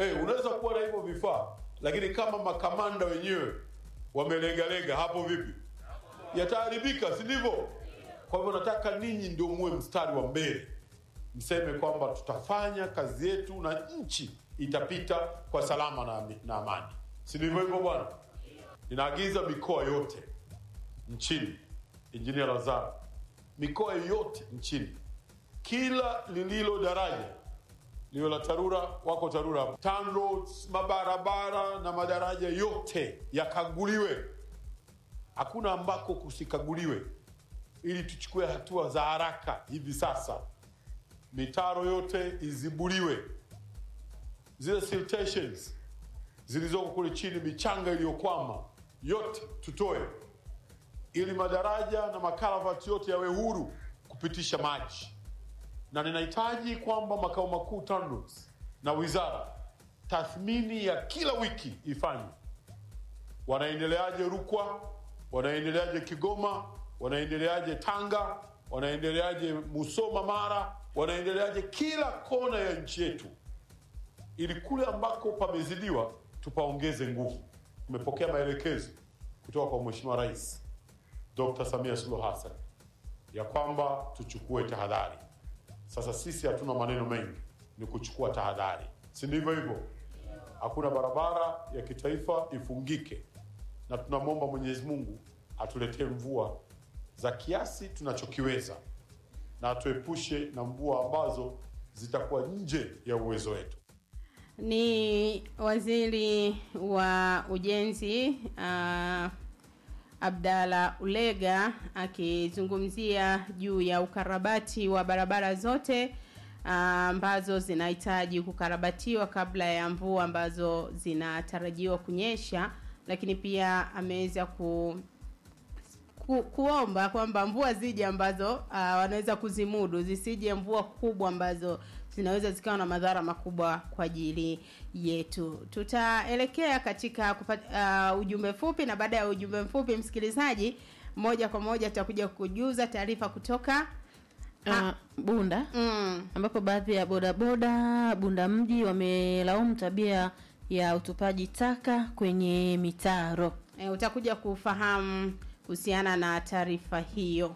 hey, unaweza kuwa na hivyo vifaa lakini kama makamanda wenyewe wamelegalega hapo vipi yataharibika si ndivyo kwa hivyo nataka ninyi ndio muwe mstari wa mbele mseme kwamba tutafanya kazi yetu na nchi itapita kwa salama na, na amani si ndivyo hivyo bwana ninaagiza mikoa yote nchini injinia lazaro mikoa yote nchini kila lililo daraja liwe la tarura wako tarura hapo TANROADS, mabarabara na madaraja yote yakaguliwe hakuna ambako kusikaguliwe ili tuchukue hatua za haraka hivi sasa mitaro yote izibuliwe zile siltations zilizoko kule chini michanga iliyokwama yote tutoe ili madaraja na makaravati yote yawe huru kupitisha maji na ninahitaji kwamba makao makuu TANROADS na wizara tathmini ya kila wiki ifanywe wanaendeleaje rukwa wanaendeleaje kigoma wanaendeleaje tanga wanaendeleaje musoma mara wanaendeleaje kila kona ya nchi yetu ili kule ambako pamezidiwa tupaongeze nguvu tumepokea maelekezo kutoka kwa mheshimiwa rais dr samia suluhu hassan ya kwamba tuchukue tahadhari sasa sisi hatuna maneno mengi ni kuchukua tahadhari si ndivyo hivyo hakuna barabara ya kitaifa ifungike na tunamwomba mwenyezi mungu atuletee mvua za kiasi tunachokiweza na atuepushe na mvua ambazo zitakuwa nje ya uwezo wetu ni waziri wa ujenzi uh, abdala ulega akizungumzia juu ya ukarabati wa barabara zote ah, ambazo zinahitaji kukarabatiwa kabla ya mvua ambazo zinatarajiwa kunyesha lakini pia ameweza ku ku, kuomba kwamba mvua zije ambazo uh, wanaweza kuzimudu zisije mvua kubwa ambazo zinaweza zikawa na madhara makubwa kwa ajili yetu tutaelekea katika kupata, uh, ujumbe fupi na baada ya ujumbe mfupi msikilizaji moja kwa moja tutakuja kujuza taarifa kutoka uh, bunda mm, ambapo baadhi ya bodaboda bunda mji wamelaumu tabia ya utupaji taka kwenye mitaro e, utakuja kufahamu kuhusiana na taarifa hiyo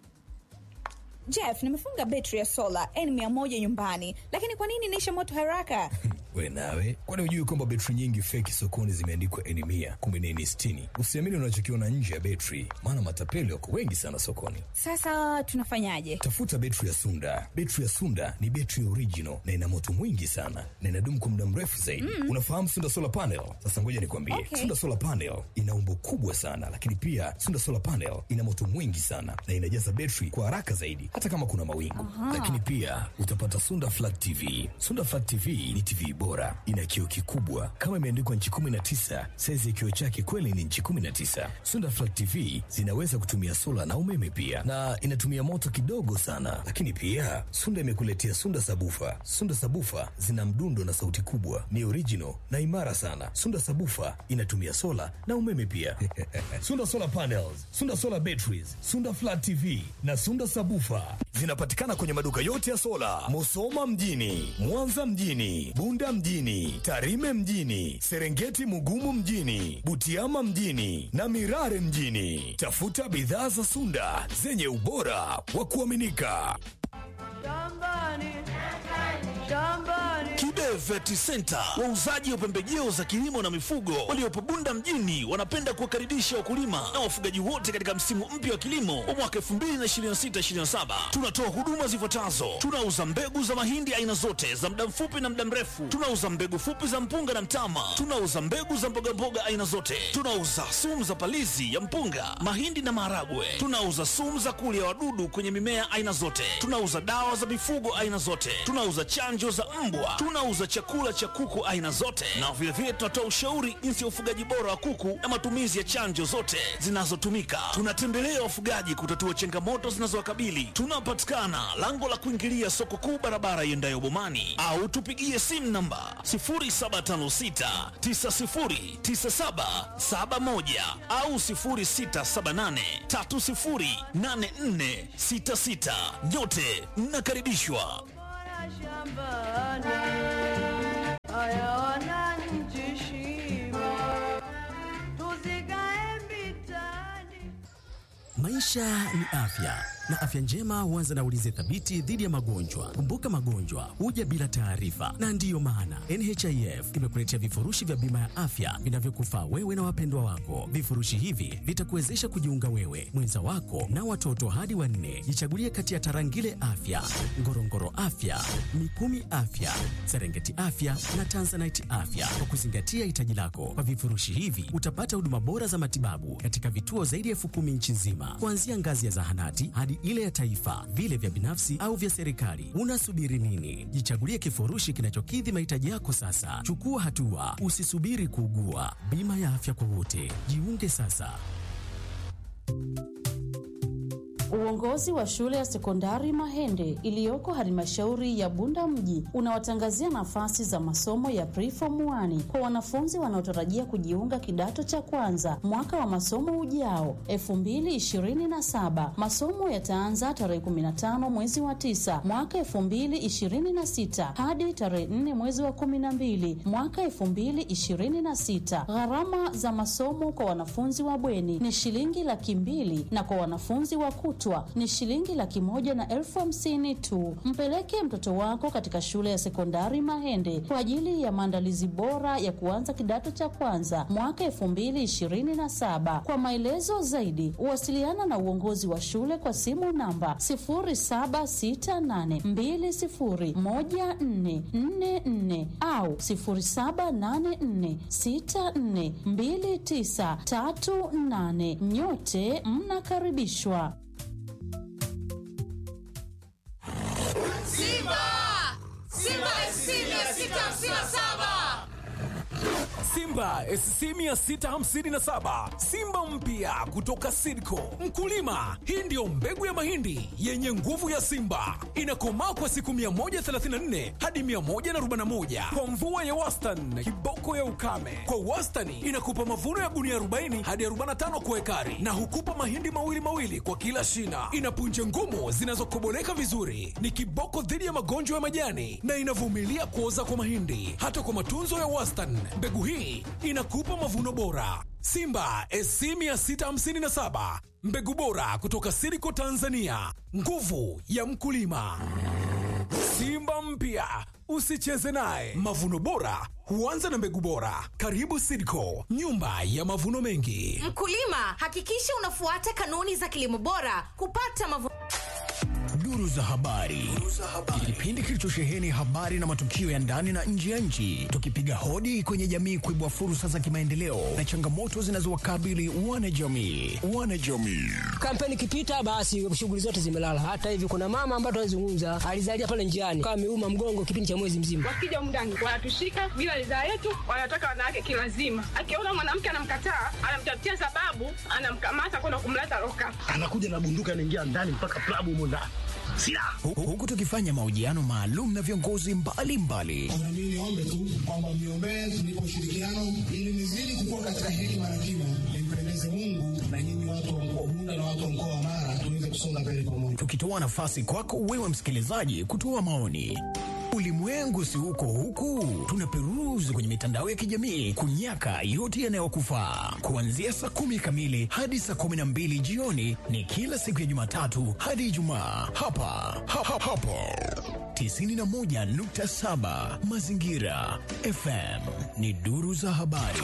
Jeff, nimefunga betri ya sola N100 nyumbani, lakini kwa nini inaisha moto haraka? we nawe kwani hujui kwamba betri nyingi feki sokoni zimeandikwa eni mia kumbe ni eni sitini usiamini unachokiona nje ya betri maana matapeli wako wengi sana sokoni Sasa tunafanyaje? tafuta betri ya sunda betri ya sunda ni betri original na ina moto mwingi sana na inadumu kwa muda mrefu zaidi mm. unafahamu sunda solar panel sasa ngoja nikwambie Okay. sunda solar panel ina umbo kubwa sana lakini pia sunda solar panel ina moto mwingi sana na inajaza betri kwa haraka zaidi hata kama kuna mawingu lakini pia utapata sunda flat tv sunda flat tv ni tv bora ina kioo kikubwa kama imeandikwa nchi 19 saizi ya kioo chake kweli ni nchi 19 sunda flat tv zinaweza kutumia sola na umeme pia na inatumia moto kidogo sana lakini pia sunda imekuletea sunda sabufa sunda sabufa zina mdundo na sauti kubwa ni original na imara sana sunda sabufa inatumia sola na umeme pia sunda solar panels sunda solar batteries sunda flat tv na sunda sabufa zinapatikana kwenye maduka yote ya sola musoma mjini mwanza mjini bunda mjini tarime mjini serengeti mugumu mjini butiama mjini na mirare mjini tafuta bidhaa za sunda zenye ubora wa kuaminika Kibe Vet Center, wauzaji wa pembejeo za kilimo na mifugo waliopo Bunda mjini, wanapenda kuwakaribisha wakulima na wafugaji wote katika msimu mpya wa kilimo wa mwaka 2026/2027. Tunatoa huduma zifuatazo: tunauza mbegu za mahindi aina zote za muda mfupi na muda mrefu, tunauza mbegu fupi za mpunga na mtama, tunauza mbegu za mbogamboga aina zote, tunauza sumu za palizi ya mpunga, mahindi na maharagwe, tunauza sumu za kulia wadudu kwenye mimea aina zote, tunauza dawa za mifugo aina zote, tunauza chanjo za mbwa, tunauza chakula cha kuku aina zote, na vilevile tunatoa ushauri jinsi ya ufugaji bora wa kuku na matumizi ya chanjo zote zinazotumika. Tunatembelea wafugaji kutatua changamoto zinazowakabili. Tunapatikana lango la kuingilia soko kuu, barabara iendayo Bomani, au tupigie simu namba 0756909771 au 0678308466. Nyote mnakaribishwa. Maisha ni afya na afya njema huanza na ulinzi thabiti dhidi ya magonjwa. Kumbuka, magonjwa huja bila taarifa, na ndiyo maana NHIF imekuletea vifurushi vya bima ya afya vinavyokufaa wewe na wapendwa wako. Vifurushi hivi vitakuwezesha kujiunga wewe, mwenza wako na watoto hadi wanne. Jichagulie kati ya Tarangire Afya, Ngorongoro Afya, Mikumi Afya, Serengeti Afya na Tanzanite Afya kwa kuzingatia hitaji lako. Kwa vifurushi hivi utapata huduma bora za matibabu katika vituo zaidi ya elfu kumi nchi nzima, kuanzia ngazi ya zahanati hadi ile ya taifa, vile vya binafsi au vya serikali. Unasubiri nini? Jichagulie kifurushi kinachokidhi mahitaji yako sasa. Chukua hatua, usisubiri kuugua. Bima ya afya kwa wote, jiunge sasa. Uongozi wa shule ya sekondari Mahende iliyoko halmashauri ya Bunda mji unawatangazia nafasi za masomo ya preform 1 kwa wanafunzi wanaotarajia kujiunga kidato cha kwanza mwaka wa masomo ujao 2027. Masomo yataanza tarehe 15 mwezi wa 9 mwaka 2026 hadi tarehe 4 mwezi wa 12 mwaka 2026. Gharama za masomo kwa wanafunzi wa bweni ni shilingi laki mbili na kwa wanafunzi wa kutwa ni shilingi laki moja na elfu hamsini tu. Mpeleke mtoto wako katika shule ya sekondari Mahende kwa ajili ya maandalizi bora ya kuanza kidato cha kwanza mwaka elfu mbili ishirini na saba. Kwa maelezo zaidi, wasiliana na uongozi wa shule kwa simu namba sifuri saba sita nane mbili sifuri moja nne nne nne au sifuri saba nane nne sita nne mbili tisa tatu nane. Nyote mnakaribishwa. Simba! Simba SC 657! Simba SC 657 Simba mpya kutoka Sidco. Mkulima, hii ndiyo mbegu ya mahindi yenye nguvu ya Simba, inakomaa kwa siku 134 hadi 141 kwa mvua ya wastani, kiboko ya ukame. Kwa wastani inakupa mavuno ya gunia 40 hadi 45 kwa ekari, na hukupa mahindi mawili mawili kwa kila shina. Ina punje ngumu zinazokoboleka vizuri, ni kiboko dhidi ya magonjwa ya majani na inavumilia kuoza kwa mahindi. Hata kwa matunzo ya wastani, mbegu hii inakupa mavuno bora. Simba SC 657 mbegu bora kutoka Siriko Tanzania, nguvu ya mkulima. Simba mpya usicheze naye. Mavuno bora huanza na mbegu bora. Karibu Sidco, nyumba ya mavuno mengi. Mkulima, hakikisha unafuata kanuni za kilimo bora kupata mavuno Duru za habari, kipindi kilichosheheni habari na matukio ya ndani na nje ya nchi, tukipiga hodi kwenye jamii kuibua fursa za kimaendeleo na changamoto zinazowakabili wanajamii. Wanajamii kampeni ikipita, basi shughuli zote zimelala. Hata hivi kuna mama ambaye tunazungumza alizalia pale njiani, kama ameuma mgongo kipindi cha mwezi mzima. Wakija mndani wanatushika bila ridhaa yetu, wanataka wanawake kilazima. Akiona mwanamke anamkataa, anamtafutia sababu, anamkamata kwenda kumleta loka, anakuja na bunduki, anaingia ndani mpaka klabu humo ndani huku tukifanya mahojiano maalum na viongozi mbalimbali. Mimi niombe tu kwamba mniombee tunipe ushirikiano ili nizidi kukua katika hekima na kima, nimpendeze Mungu na nyinyi watu wa mkoa Bunda na watu wa mkoa wa Mara tuweze kusonga mbele pamoja, tukitoa nafasi kwako wewe msikilizaji kutoa maoni. Ulimwengu si huko huku, tunaperuzi kwenye mitandao ya kijamii kunyaka yote yanayokufaa. Kuanzia saa kumi kamili hadi saa kumi na mbili jioni ni kila siku ya Jumatatu hadi Ijumaa hapa ha, ha, hapo 91.7 Mazingira FM ni duru za habari.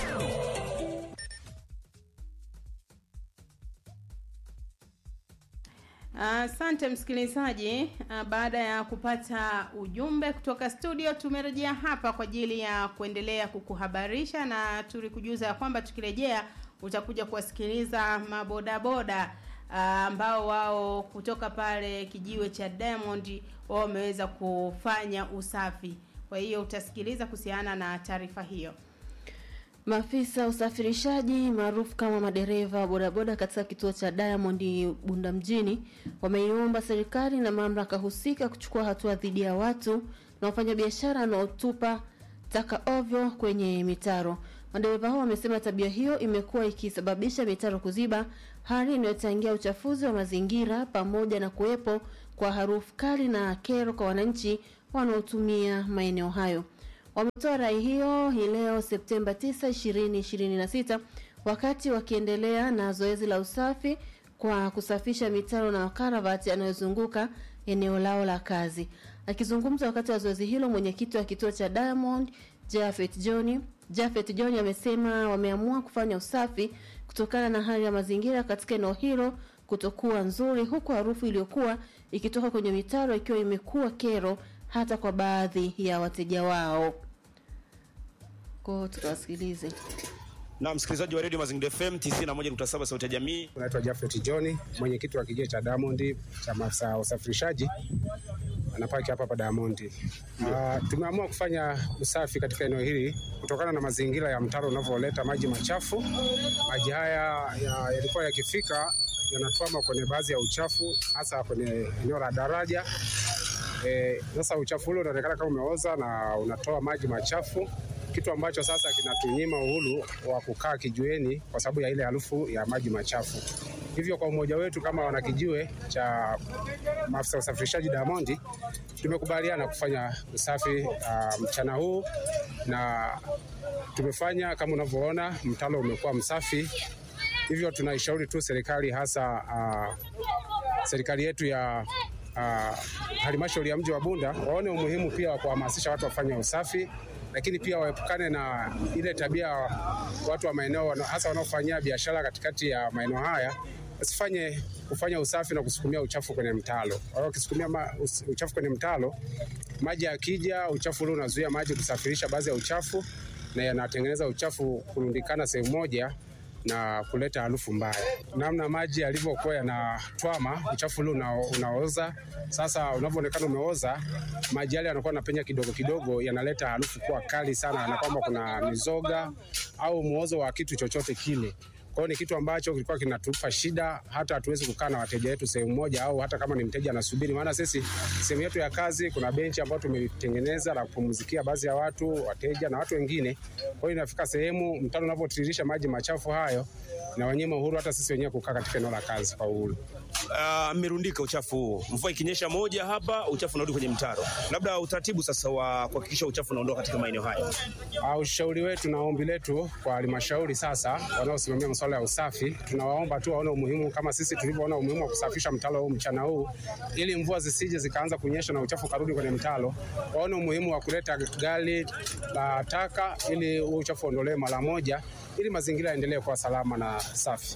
Asante uh, msikilizaji. Uh, baada ya kupata ujumbe kutoka studio, tumerejea hapa kwa ajili ya kuendelea kukuhabarisha na tulikujuza ya kwamba tukirejea utakuja kuwasikiliza mabodaboda ambao uh, wao kutoka pale kijiwe cha Diamond wao wameweza kufanya usafi. Kwa hiyo utasikiliza kuhusiana na taarifa hiyo. Maafisa usafirishaji maarufu kama madereva wa bodaboda katika kituo cha Diamond Bunda mjini wameiomba serikali na mamlaka husika kuchukua hatua dhidi ya watu na wafanyabiashara wanaotupa taka ovyo kwenye mitaro. Madereva hao wamesema tabia hiyo imekuwa ikisababisha mitaro kuziba, hali inayochangia uchafuzi wa mazingira pamoja na kuwepo kwa harufu kali na kero kwa wananchi wanaotumia maeneo hayo. Wametoa rai hiyo hii leo Septemba 9, 2026 wakati wakiendelea na zoezi la usafi kwa kusafisha mitaro na makaravati yanayozunguka eneo lao la kazi. Akizungumza wakati wa zoezi hilo, mwenyekiti wa kituo cha Diamond Jafet John Jafet John amesema wameamua kufanya usafi kutokana na hali ya mazingira katika eneo hilo kutokuwa nzuri, huku harufu iliyokuwa ikitoka kwenye mitaro ikiwa imekuwa kero hata kwa baadhi ya wateja wao. Kwa tukawasikilize. na msikilizaji wa redio Mazingira FM 91.7 sauti ya jamii. Naitwa Jafet John, mwenyekiti wa kigio cha Diamond cha maafisa usafirishaji anapaki hapa hapa Diamond. Uh, tumeamua kufanya usafi katika eneo hili kutokana na mazingira ya mtaro unavyoleta maji machafu. Maji haya ya- yalikuwa yakifika yanatwama kwenye baadhi ya uchafu hasa kwenye eneo la daraja. Eh, Sasa uchafu ule unaonekana kama umeoza na unatoa maji machafu, kitu ambacho sasa kinatunyima uhuru wa kukaa kijiweni kwa sababu ya ile harufu ya maji machafu. Hivyo kwa umoja wetu kama wanakijiwe cha maafisa usafirishaji Diamond, tumekubaliana kufanya usafi uh, mchana huu na tumefanya kama unavyoona, mtalo umekuwa msafi. Hivyo tunaishauri tu serikali hasa uh, serikali yetu ya uh, halmashauri ya mji wa Bunda waone umuhimu pia wa kuhamasisha watu wafanye usafi, lakini pia waepukane na ile tabia watu wa maeneo wana- hasa wanaofanyia biashara katikati ya maeneo haya wasifanye kufanya usafi na kusukumia uchafu kwenye mtalo. Kwa hiyo ukisukumia ma, us- uchafu kwenye mtalo, maji yakija, uchafu ule unazuia maji kusafirisha baadhi ya uchafu na yanatengeneza uchafu kurundikana sehemu moja na kuleta harufu mbaya. Namna maji yalivyokuwa yanatwama, uchafu ule una, unaoza. Sasa unavyoonekana umeoza, maji yale yanakuwa yanapenya kidogo kidogo, yanaleta harufu kuwa kali sana, na kwamba kuna mizoga au muozo wa kitu chochote kile. Kwa hiyo ni kitu ambacho kilikuwa kinatupa shida, hata hatuwezi kukaa na wateja wetu sehemu moja, au hata kama ni mteja anasubiri, maana sisi sehemu yetu ya kazi kuna benchi ambayo tumetengeneza la kupumzikia baadhi ya watu, wateja na watu wengine. Kwa hiyo inafika sehemu mtaro unavyotiririsha maji machafu hayo na wanyima uhuru hata sisi wenyewe kukaa katika eneo la kazi kwa uhuru. Ah, mmerundika uchafu huu, mvua ikinyesha moja hapa, uchafu unarudi kwenye mtaro. Labda utaratibu sasa wa kuhakikisha uchafu unaondoka katika maeneo haya. Uh, ushauri wetu na ombi letu kwa halmashauri sasa, wanaosimamia masuala ya usafi, tunawaomba tu waone umuhimu kama sisi tulivyoona umuhimu wa kusafisha mtalo huu mchana huu, ili mvua zisije zikaanza kunyesha na uchafu karudi kwenye mtalo. Waone umuhimu wa kuleta gari la taka ili huu uchafu uondolewe mara moja, ili mazingira yaendelee kuwa salama na safi.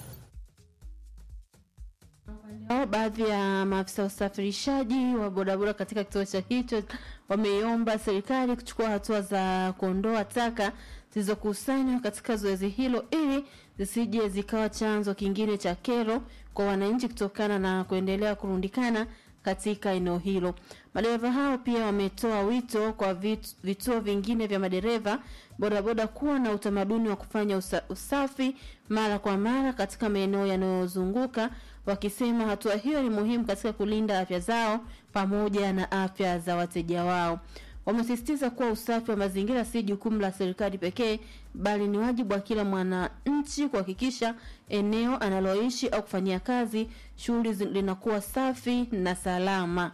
Hao baadhi ya maafisa usafirishaji wa bodaboda katika kituo cha hicho wameiomba serikali kuchukua hatua za kuondoa taka zilizokusanywa katika zoezi hilo ili zisije zikawa chanzo kingine cha kero kwa wananchi kutokana na kuendelea kurundikana katika eneo hilo. Madereva hao pia wametoa wito kwa vit- vituo vingine vya madereva bodaboda kuwa na utamaduni wa kufanya usa, usafi mara kwa mara katika maeneo yanayozunguka wakisema hatua hiyo ni muhimu katika kulinda afya zao pamoja na afya za wateja wao. Wamesisitiza kuwa usafi wa mazingira si jukumu la serikali pekee, bali ni wajibu wa kila mwananchi kuhakikisha eneo analoishi au kufanyia kazi shughuli zi- linakuwa safi na salama.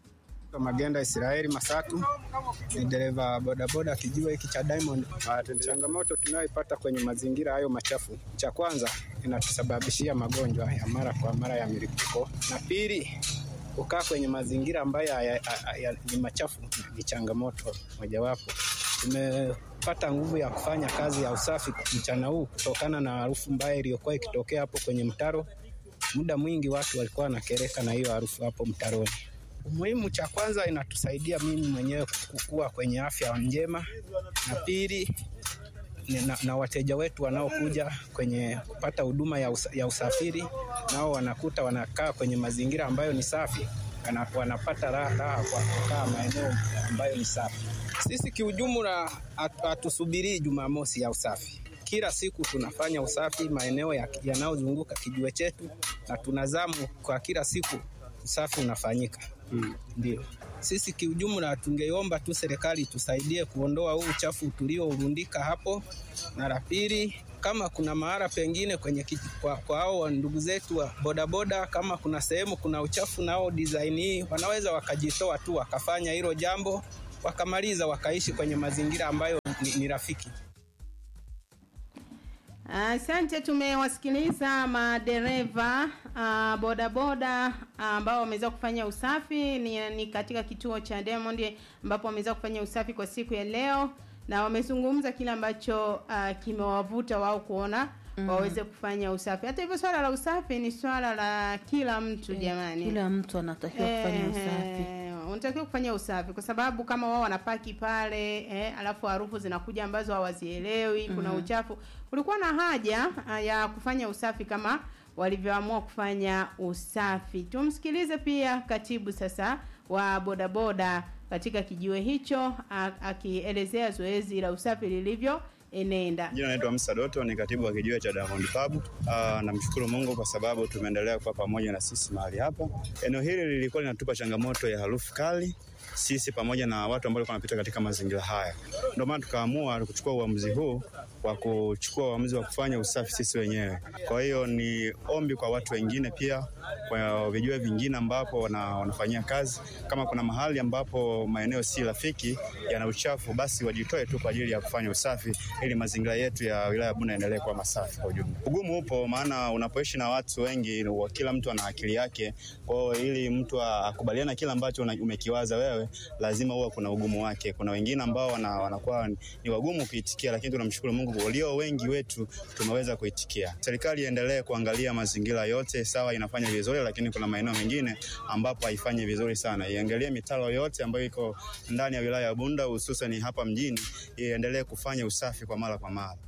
Magenda Israeli Masatu ni dereva wa bodaboda kijiwe hiki cha Diamond. Ah, Changamoto tunayoipata kwenye mazingira hayo machafu, cha kwanza inatusababishia magonjwa ya mara kwa mara ya milipuko, na pili kukaa kwenye mazingira ambayo haya- haya- ni machafu ni changamoto mojawapo. Tumepata nguvu ya kufanya kazi ya usafi mchana huu kutokana na harufu mbaya iliyokuwa ikitokea hapo kwenye mtaro. Muda mwingi watu walikuwa wanakereka na hiyo harufu hapo mtaroni. Umuhimu cha kwanza inatusaidia mimi mwenyewe kukua kwenye afya njema, na pili ni na, na wateja wetu wanaokuja kwenye kupata huduma ya, usa, ya usafiri nao wanakuta wanakaa kwenye mazingira ambayo ni safi, wana- wanapata raha raha kwa kukaa maeneo ambayo ni safi. Sisi kiujumla hatu- hatusubirii Jumamosi ya usafi. Kila siku tunafanya usafi maeneo ya- yanayozunguka kijiwe chetu, na tunazamu kwa kila siku usafi unafanyika. Mm, ndio sisi kiujumla tungeomba tu serikali tusaidie kuondoa huu uchafu tuliourundika hapo, na la pili, kama kuna mahala pengine kwenye kiji, kwa, kwa hao ndugu zetu wa bodaboda, kama kuna sehemu kuna uchafu nao design hii wanaweza wakajitoa tu wakafanya hilo jambo wakamaliza wakaishi kwenye mazingira ambayo ni, ni rafiki. Asante, tumewasikiliza madereva uh, bodaboda ambao wameweza kufanya usafi ni, ni katika kituo cha Diamond ambapo wameweza kufanya usafi kwa siku ya leo na wamezungumza kile ambacho uh, kimewavuta wao kuona Mm. waweze kufanya usafi. Hata hivyo swala la usafi ni swala la kila mtu jamani. Kila mtu anatakiwa kufanya usafi. Eh, unatakiwa kufanya usafi kwa sababu kama wao wanapaki pale eh, alafu harufu zinakuja ambazo hawazielewi, kuna Mhm. uchafu. Kulikuwa na haja ah, ya kufanya usafi kama walivyoamua kufanya usafi. Tumsikilize pia katibu sasa wa bodaboda katika kijiwe hicho a- akielezea zoezi la usafi lilivyo enenda. Jina naitwa Musa Doto, ni katibu wa kijiwe cha Diamond Pub. Ah, namshukuru Mungu kwa sababu tumeendelea kuwa pamoja na sisi mahali hapa. Eneo hili lilikuwa linatupa changamoto ya harufu kali sisi pamoja na watu ambao walikuwa wanapita katika mazingira haya. Ndio maana tukaamua kuchukua uamuzi huu wa kuchukua uamuzi wa kufanya usafi sisi wenyewe. Kwa hiyo ni ombi kwa watu wengine pia, kwa vijue vingine ambapo wana, wanafanyia kazi, kama kuna mahali ambapo maeneo si rafiki yana uchafu, basi wajitoe tu kwa ajili ya kufanya usafi ili mazingira yetu ya wilaya ya Bunda yaendelee kuwa masafi kwa ujumla. Ugumu upo, maana unapoishi na watu wengi, wa- kila mtu ana akili yake. Kwa hiyo ili mtu akubaliana kile ambacho una- umekiwaza wewe, lazima huwa kuna ugumu wake. Kuna wengine ambao wana, wanakuwa ni wagumu kuitikia, lakini tunamshukuru Mungu, walio wengi wetu tumeweza kuitikia. Serikali iendelee kuangalia mazingira yote, sawa, inafanya vizuri, lakini kuna maeneo mengine ambapo haifanyi vizuri sana. Iangalie mitaro yote ambayo iko ndani ya wilaya ya Bunda, hususan hapa mjini, iendelee kufanya usafi kwa mara kwa mara.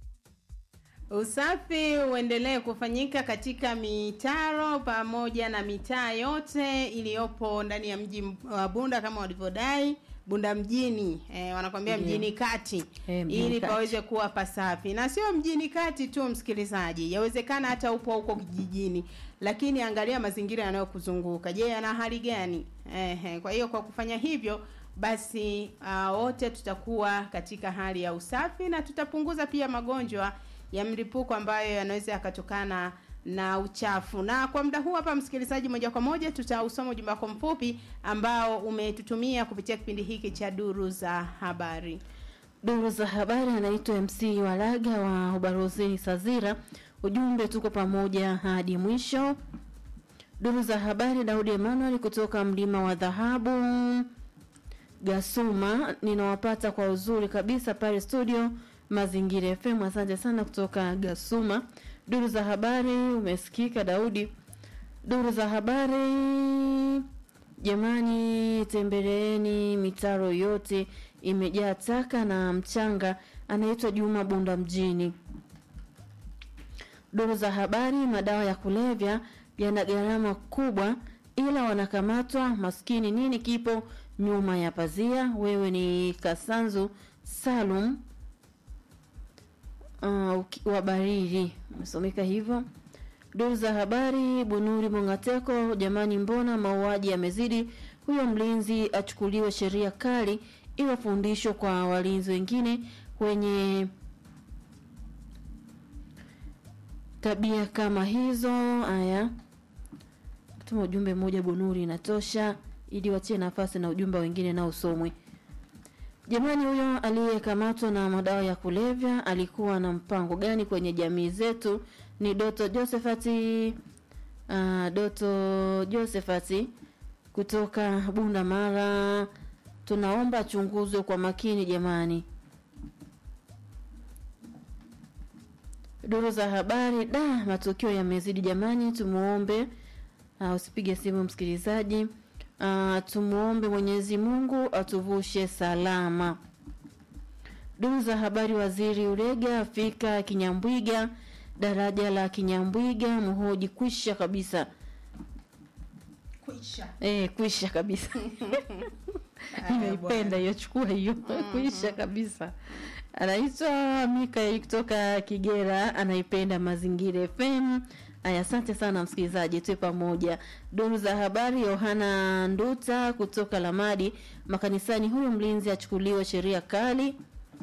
Usafi uendelee kufanyika katika mitaro pamoja na mitaa yote iliyopo ndani ya mji wa Bunda kama walivyodai Bunda mjini eh, wanakwambia Ndiyo. mjini kati Eh, mjini ili kati. paweze kuwa pasafi, na sio mjini kati tu, msikilizaji, yawezekana hata upo huko kijijini, lakini angalia mazingira yanayokuzunguka. Je, yana hali gani? Ehe, kwa hiyo kwa kufanya hivyo basi uh, wote tutakuwa katika hali ya usafi na tutapunguza pia magonjwa ya mlipuko ambayo yanaweza yakatokana na uchafu. Na kwa muda huu hapa, msikilizaji, moja kwa moja tutausoma ujumbe wako mfupi ambao umetutumia kupitia kipindi hiki cha duru za habari. Duru za habari anaitwa MC Walaga wa Ubarozeni Sazira. Ujumbe tuko pamoja hadi mwisho. Duru za habari Daudi Emmanuel kutoka mlima wa dhahabu Gasuma, ninawapata kwa uzuri kabisa pale studio Mazingira FM. Asante sana kutoka Gasuma. Duru za habari umesikika Daudi. Duru za habari Jamani, tembeleeni mitaro yote imejaa taka na mchanga. Anaitwa Juma Bunda mjini. Duru za habari, madawa ya kulevya yana gharama kubwa, ila wanakamatwa maskini. Nini kipo nyuma ya pazia? Wewe ni Kasanzu Salum uh, uki- wa Bariri, umesomeka hivyo. Duru za habari Bunuri Mongateko, jamani, mbona mauaji yamezidi? Huyo mlinzi achukuliwe sheria kali, iwe fundisho kwa walinzi wengine wenye tabia kama hizo. Haya, tuma ujumbe mmoja Bunuri inatosha, ili wachie nafasi na ujumbe wengine nao usomwe. Jamani, huyo aliyekamatwa na madawa ya kulevya alikuwa na mpango gani kwenye jamii zetu? Ni Doto Josephati, uh, Doto Josephati kutoka Bunda Mara. Tunaomba achunguzwe kwa makini jamani. Duru za habari, da, matukio yamezidi jamani, tumuombe uh, usipige simu msikilizaji. Uh, tumuombe Mwenyezi Mungu atuvushe salama. Duru za habari, waziri Ulega afika Kinyambwiga, daraja la Kinyambwiga mhoji kwisha kabisa. Kwisha. Eh, kwisha kabisa. Nimeipenda hiyo, chukua hiyo. Kwisha kabisa. Anaitwa Mika kutoka Kigera, anaipenda Mazingira FM. Aya, asante sana msikilizaji, tuwe pamoja. Duru za habari, Yohana Nduta kutoka Lamadi makanisani, huyu mlinzi achukuliwe sheria kali.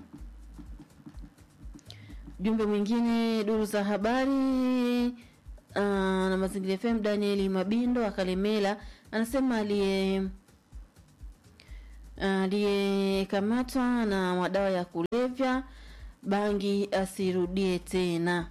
Jumbe mwingine, duru za habari uh, na Mazingira FM, Daniel Mabindo akalemela anasema aliye aliyekamatwa na madawa ya kulevya bangi asirudie tena.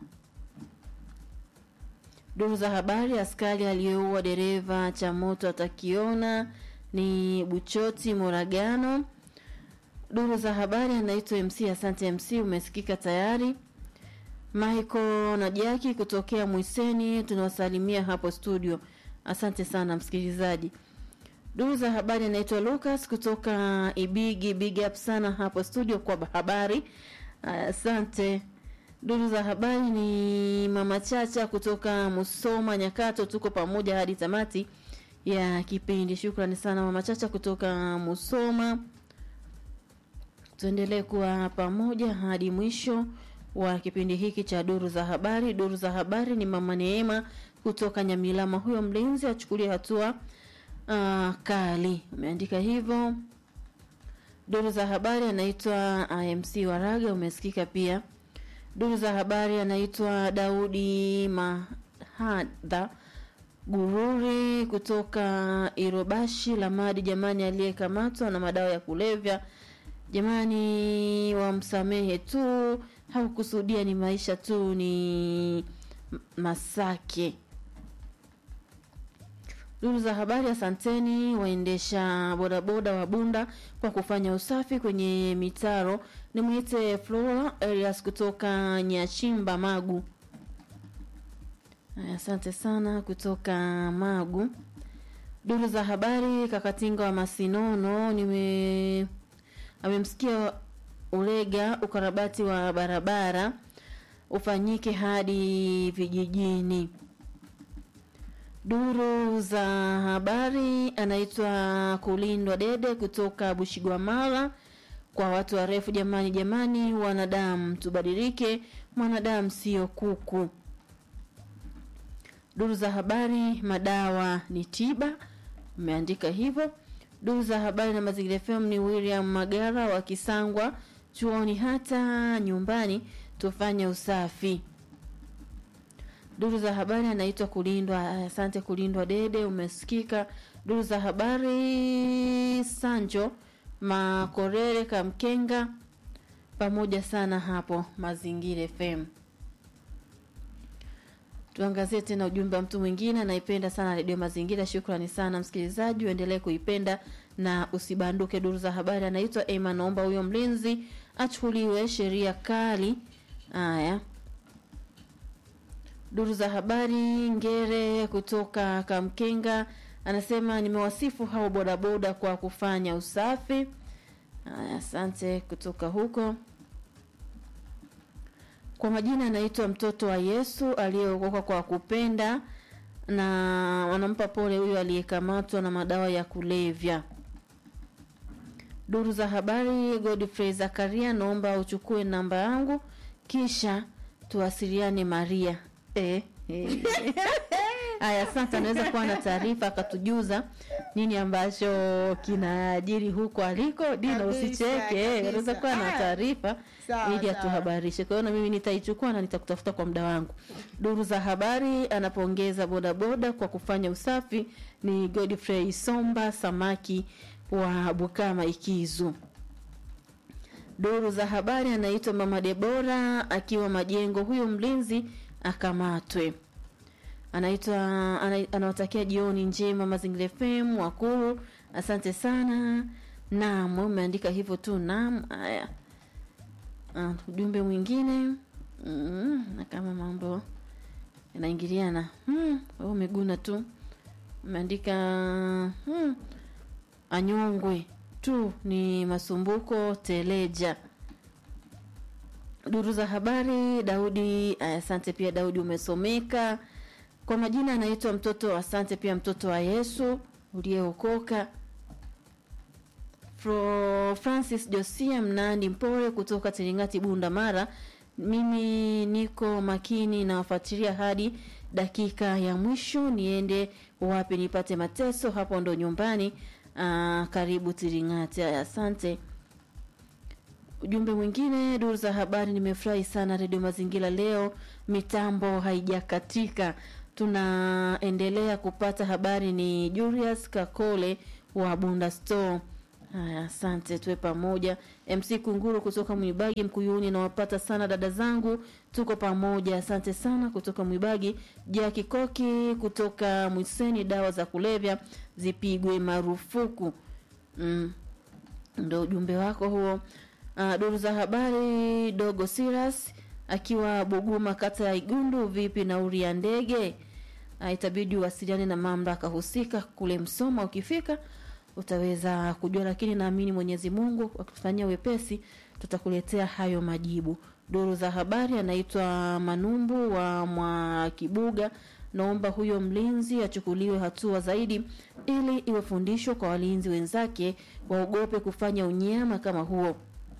Duru za habari, askari aliyeua dereva cha moto atakiona ni Buchoti Moragano. Duru za habari, anaitwa MC. Asante MC, umesikika tayari. Michael na Jaki kutokea Mwiseni, tunawasalimia hapo studio. Asante sana msikilizaji. Duru za habari, anaitwa Lucas kutoka Ibigi. Big up sana hapo studio kwa habari. Asante. Duru za habari ni Mama Chacha kutoka Musoma Nyakato, tuko pamoja hadi tamati ya kipindi. Shukrani sana Mama Chacha kutoka Musoma. Tuendelee kuwa pamoja hadi mwisho wa kipindi hiki cha duru za habari. Duru za habari ni Mama Neema kutoka Nyamilama, huyo mlinzi achukulie hatua uh, kali, umeandika hivyo. Duru za habari anaitwa IMC Waraga, umesikika pia. Duru za habari anaitwa Daudi Mahadha Gururi kutoka Irobashi Lamadi. Jamani, aliyekamatwa na madawa ya kulevya jamani, wamsamehe tu, hakukusudia, ni maisha tu, ni Masake. Duru za habari, asanteni waendesha bodaboda wa Bunda kwa kufanya usafi kwenye mitaro. Nimwite Flora Elias kutoka Nyachimba Magu. Asante sana kutoka Magu. Duru za habari, Kakatinga wa Masinono nime amemsikia Ulega ukarabati wa barabara ufanyike hadi vijijini. Duru za habari anaitwa Kulindwa Dede kutoka Bushigwamala. Kwa watu warefu, jamani, jamani, wanadamu tubadilike, mwanadamu sio kuku. Duru za habari, madawa ni tiba, umeandika hivyo. Duru za habari na Mazingira FM ni William Magara wa Kisangwa, chuoni hata nyumbani tufanye usafi. Duru za habari anaitwa Kulindwa. Asante Kulindwa Dede, umesikika. Duru za habari Sanjo Makorere Kamkenga, pamoja sana hapo Mazingira FM. Tuangazie tena ujumbe wa mtu mwingine anaipenda sana redio Mazingira. Shukrani sana msikilizaji, uendelee kuipenda na usibanduke. Duru za habari anaitwa Ema, naomba huyo mlinzi achukuliwe sheria kali. Haya, duru za habari Ngere kutoka Kamkenga anasema nimewasifu hao bodaboda kwa kufanya usafi. Haya, asante kutoka huko. Kwa majina anaitwa mtoto wa Yesu aliyeokoka kwa kupenda, na wanampa pole huyo aliyekamatwa na madawa ya kulevya. Duru za habari Godfrey Zakaria, naomba uchukue namba yangu kisha tuwasiliane Maria. Eh, eh. Aya, asante. Anaweza kuwa na taarifa akatujuza nini ambacho kinaajiri huko aliko. Dina, Kabisa, usicheke, eh, kabisa. anaweza kuwa na Ah, taarifa sawa, ili sawa. atuhabarishe. Kwa hiyo na mimi nitaichukua na nitakutafuta kwa muda wangu. Duru za habari anapongeza bodaboda kwa kufanya usafi ni Godfrey Somba Samaki wa Bukama Ikizu. Duru za habari anaitwa Mama Debora akiwa Majengo, huyo mlinzi akamatwe. Anaitwa ana, anawatakia jioni njema Mazingira FM Wakuru, asante sana. Naam, wewe umeandika hivyo tu. Naam, haya. Ah, ujumbe mwingine mm, na kama mambo yanaingiliana mm, wewe umeguna tu umeandika mm, anyongwe tu ni masumbuko teleja duru za habari daudi aya, asante pia daudi umesomeka kwa majina anaitwa mtoto asante pia mtoto wa yesu uliyeokoka Fro Francis Josia Mnandi Mpore kutoka Tiringati Bunda Mara. Mimi niko makini nawafuatilia hadi dakika ya mwisho, niende wapi nipate mateso, hapo ndo nyumbani. Aa, karibu Tiringati. Aya, asante. Ujumbe mwingine, duru za habari, nimefurahi sana redio Mazingira leo, mitambo haijakatika, tunaendelea kupata habari. Ni Julius Kakole wa Bunda Store. Haya, asante, tuwe pamoja. MC Kunguru kutoka Mwibagi Mkuyuni, nawapata sana dada zangu, tuko pamoja. Asante sana kutoka Mwibagi. Jaki Koki kutoka Mwiseni, dawa za kulevya zipigwe marufuku. Mm. Ndo ujumbe wako huo. Uh, duru za habari dogo Silas akiwa Buguma kata ya Igundu, vipi nauri ya ndege? Uh, itabidi uwasiliane na mamlaka husika kule Msoma. Ukifika utaweza kujua, lakini naamini Mwenyezi Mungu akitufanyia wepesi tutakuletea hayo majibu. Duru za habari anaitwa Manumbu wa Mwakibuga, naomba huyo mlinzi achukuliwe hatua zaidi ili iwe fundisho kwa walinzi wenzake waogope kufanya unyama kama huo.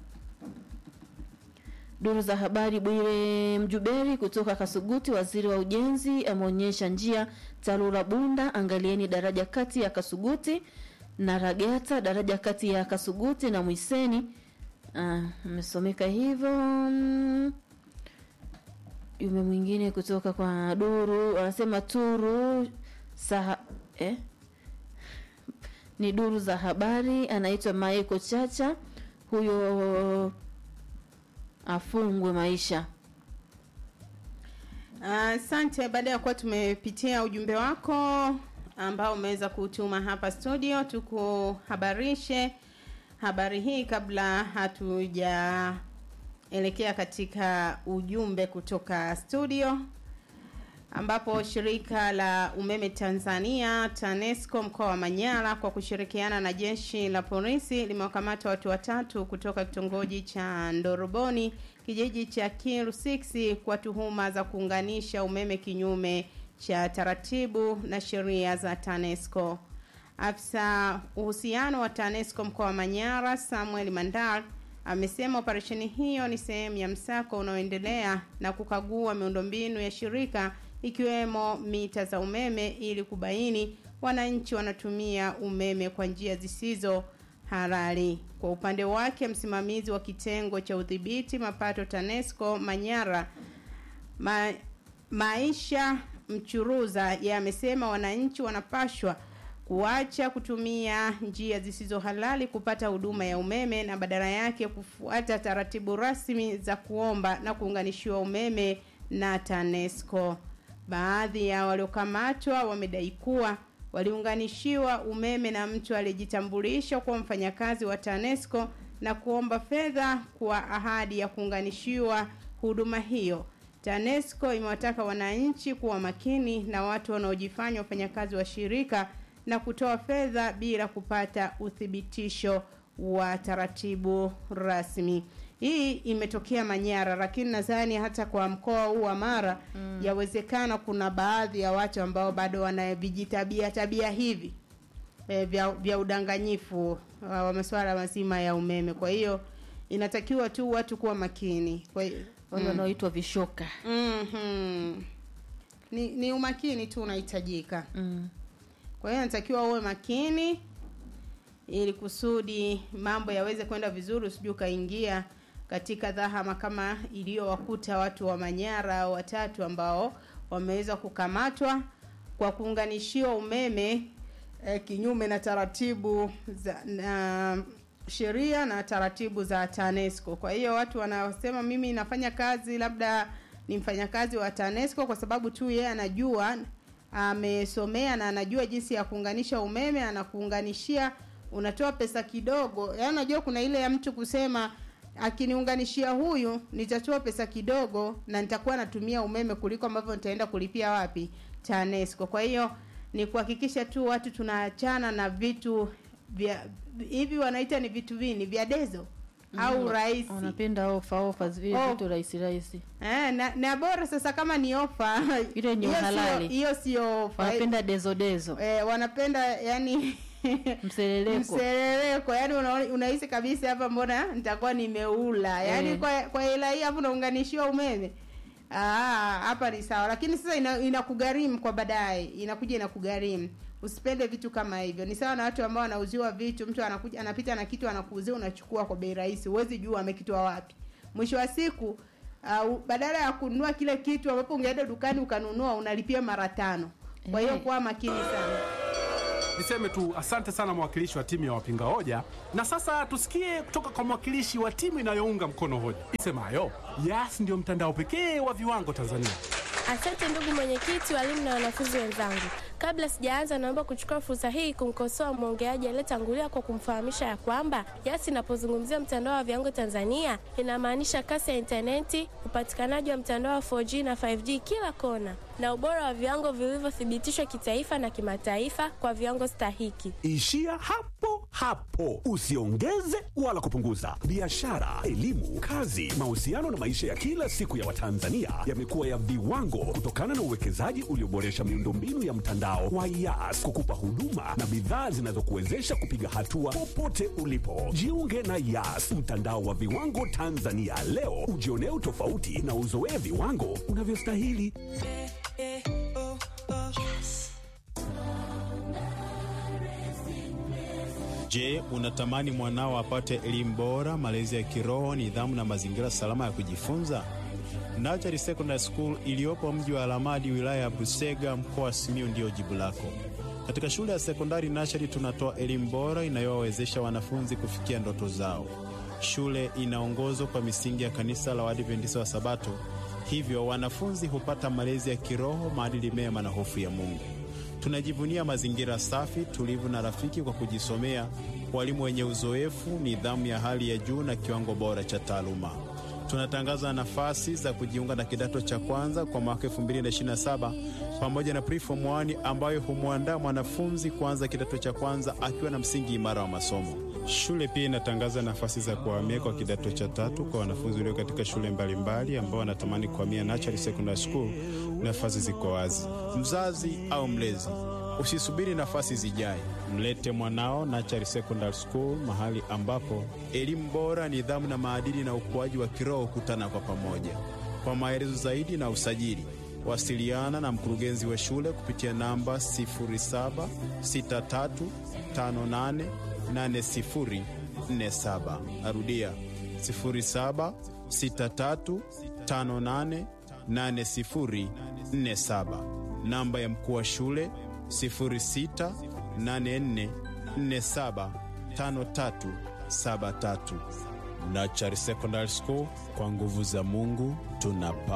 Duru za habari Bwire Mjuberi kutoka Kasuguti, waziri wa ujenzi ameonyesha njia TARURA Bunda, angalieni daraja kati ya Kasuguti na Ragata, daraja kati ya Kasuguti na Mwiseni. Amesomeka hivyo. Mm. Yume mwingine kutoka kwa Duru anasema Turu saha, eh? ni duru za habari, anaitwa Maeko Chacha, huyo afungwe maisha. Asante. Uh, baada ya kuwa tumepitia ujumbe wako ambao umeweza kutuma hapa studio, tukuhabarishe habari hii kabla hatujaelekea katika ujumbe kutoka studio, ambapo shirika la umeme Tanzania TANESCO mkoa wa Manyara kwa kushirikiana na jeshi la polisi limewakamata watu watatu kutoka kitongoji cha Ndoroboni kijiji cha Kiru 6 kwa tuhuma za kuunganisha umeme kinyume cha taratibu na sheria za TANESCO. Afisa uhusiano wa TANESCO mkoa wa Manyara Samuel Mandar amesema operesheni hiyo ni sehemu ya msako unaoendelea na kukagua miundombinu ya shirika ikiwemo mita za umeme ili kubaini wananchi wanatumia umeme kwa njia zisizo halali. Kwa upande wake, msimamizi wa kitengo cha udhibiti mapato TANESCO Manyara ma, Maisha Mchuruza yamesema wananchi wanapashwa kuacha kutumia njia zisizo halali kupata huduma ya umeme na badala yake kufuata taratibu rasmi za kuomba na kuunganishiwa umeme na TANESCO. Baadhi ya waliokamatwa wamedai kuwa waliunganishiwa umeme na mtu aliyejitambulisha kuwa mfanyakazi wa TANESCO na kuomba fedha kwa ahadi ya kuunganishiwa huduma hiyo. TANESCO imewataka wananchi kuwa makini na watu wanaojifanya wafanyakazi wa shirika na kutoa fedha bila kupata uthibitisho wa taratibu rasmi. Hii imetokea Manyara, lakini nadhani hata kwa mkoa huu wa Mara mm. yawezekana kuna baadhi ya watu ambao bado wana vijitabia tabia hivi e, vya, vya udanganyifu wa masuala mazima ya umeme. Kwa hiyo inatakiwa tu watu kuwa makini. Kwa hiyo wale wanaoitwa vishoka mm-hmm. ni, ni umakini tu unahitajika mm. kwa hiyo natakiwa uwe makini ili kusudi mambo yaweze kwenda vizuri usije ukaingia katika dhahama kama iliyowakuta watu wa Manyara watatu ambao wameweza kukamatwa kwa kuunganishiwa umeme eh, kinyume na taratibu za na sheria na taratibu za TANESCO. Kwa hiyo watu wanasema mimi nafanya kazi labda ni mfanyakazi wa TANESCO kwa sababu tu yeye anajua amesomea na anajua jinsi ya kuunganisha umeme, anakuunganishia unatoa pesa kidogo. Yaani unajua kuna ile ya mtu kusema akiniunganishia huyu nitatoa pesa kidogo na nitakuwa natumia umeme kuliko ambavyo nitaenda kulipia wapi TANESCO. Kwa hiyo ni kuhakikisha tu watu tunaachana na vitu vya hivi wanaita ni vitu vini vya dezo mm, au rahisi wanapenda ofa ofa vile Oh. vitu rahisi rahisi eh, na, na bora sasa kama ni ofa Ile ni hiyo sio- uhalali. hiyo sio ofa wanapenda dezo dezo eh, wanapenda yani mseleleko mseleleko yani una- unahisi kabisa hapa mbona nitakuwa nimeula yani Eh. kwa kwa hela hii hapo unaunganishiwa umeme Ah, hapa ni sawa lakini sasa ina- inakugharimu kwa baadaye inakuja inakugharimu usipende vitu kama hivyo ni sawa na watu ambao wanauziwa vitu mtu anakuja anapita na kitu anakuuzia unachukua kwa bei rahisi huwezi jua amekitoa wapi mwisho wa siku uh, badala ya kununua kile kitu ambapo ungeenda dukani ukanunua unalipia mara tano kwa hiyo Eh. kuwa makini sana Niseme tu asante sana mwakilishi wa timu ya wapinga hoja, na sasa tusikie kutoka kwa mwakilishi wa timu inayounga mkono hoja isemayo Yas ndio mtandao pekee wa viwango Tanzania. Asante ndugu mwenyekiti, walimu na wanafunzi wenzangu. Kabla sijaanza, naomba kuchukua fursa hii kumkosoa mwongeaji aliyetangulia kwa kumfahamisha ya kwamba Yas inapozungumzia mtandao wa viwango Tanzania inamaanisha kasi ya intaneti, upatikanaji wa mtandao wa 4G na 5G kila kona, na ubora wa viwango vilivyothibitishwa kitaifa na kimataifa kwa viwango stahiki. Ishia hapo hapo, usiongeze wala kupunguza. Biashara, elimu, kazi, mahusiano na maisha ya kila siku ya Watanzania yamekuwa ya viwango kutokana na uwekezaji ulioboresha miundombinu ya mtandao wa Yas kukupa huduma na bidhaa zinazokuwezesha kupiga hatua popote ulipo. Jiunge na Yas, mtandao wa viwango Tanzania leo, ujionee utofauti na uzoee viwango unavyostahili. Je, unatamani mwanao apate elimu bora, malezi ya kiroho, nidhamu na mazingira salama ya kujifunza? Nachari Secondary School iliyopo mji wa Alamadi, wilaya ya Busega, mkoa wa Simiyu ndiyo jibu lako. Katika shule ya sekondari Nachari tunatoa elimu bora inayowawezesha wanafunzi kufikia ndoto zao. Shule inaongozwa kwa misingi ya kanisa la Waadventista wa Sabato, hivyo wanafunzi hupata malezi ya kiroho, maadili mema na hofu ya Mungu. Tunajivunia mazingira safi, tulivu na rafiki kwa kujisomea, walimu wenye uzoefu, nidhamu ya hali ya juu na kiwango bora cha taaluma. Tunatangaza nafasi za kujiunga na kidato cha kwanza kwa mwaka 2027 pamoja na preform 1 ambayo humwandaa mwanafunzi kuanza kidato cha kwanza akiwa na msingi imara wa masomo. Shule pia inatangaza nafasi za kuhamia kwa kidato cha tatu kwa wanafunzi walio katika shule mbalimbali ambao wanatamani kuhamia Nachari Secondary School. Nafasi ziko wazi. Mzazi au mlezi, usisubiri nafasi zijae, mlete mwanao Nachari Secondary School, mahali ambapo elimu bora, nidhamu na maadili na ukuaji wa kiroho hukutana kwa pamoja. Kwa maelezo zaidi na usajili, wasiliana na mkurugenzi wa shule kupitia namba 0763588047. Narudia 0763588047. Namba ya mkuu wa shule 0684475373. Nachari Secondary School, kwa nguvu za Mungu tunapa